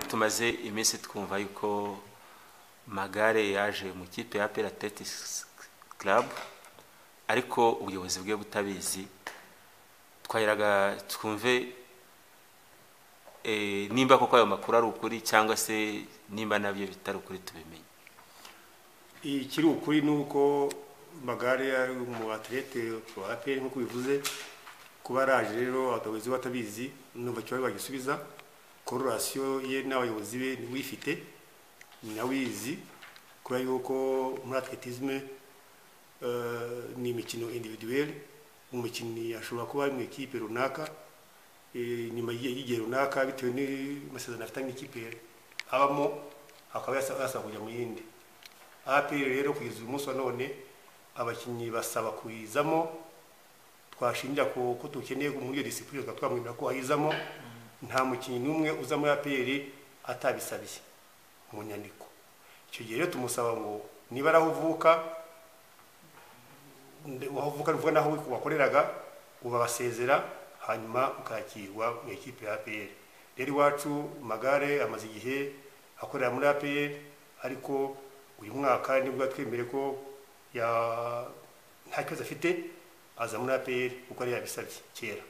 tumaze iminsi twumva yuko magare yaje mu kipe ya apera ateretikisi karabu ariko ubuyobozi bwe butabizi twaheraga twumve eh, nimba koko ayo makuru ari ukuri cyangwa se nimba nabyo bitari ukuri tubimenye ikiri ukuri ni uko magare ari mu atlete wa aperi nk'uko bivuze kuba araje rero abayobozi be batabizi numva kiba bagisubiza kororasiyo ye n'abayobozi be niwe uyifite ni nawe uyizi kubera yuko muri atletisme eh, ni imikino individuelle umukinnyi ashobora kuba ari mu ikipe runaka eh, nyuma y'igihe- y'igihe runaka bitewe n'amasezerano afitanye n'ikipe abamo akaba yasa- yasaba kujya mu yindi APR rero kugeza uyu munsi wa none abakinnyi basaba kuyizamo twashingira ku ko tukeneye muri iyo disipurine tukaba twamwemerera ko ayizamo nta mukinnyi n'umwe uza muri APR atabisabiye mu nyandiko icyo gihe rero tumusaba ngo niba ari aho uvuka nde- waho uvuka uvuga naho wakoreraga ubabasezera hanyuma ukakirwa mu ikipe ya APR rero iwacu magare amaze igihe akorera muri APR ariko uyu mwaka nibwo yatwemere ko ya nta kibazo afite aza muri APR kuko yari yabisabye kera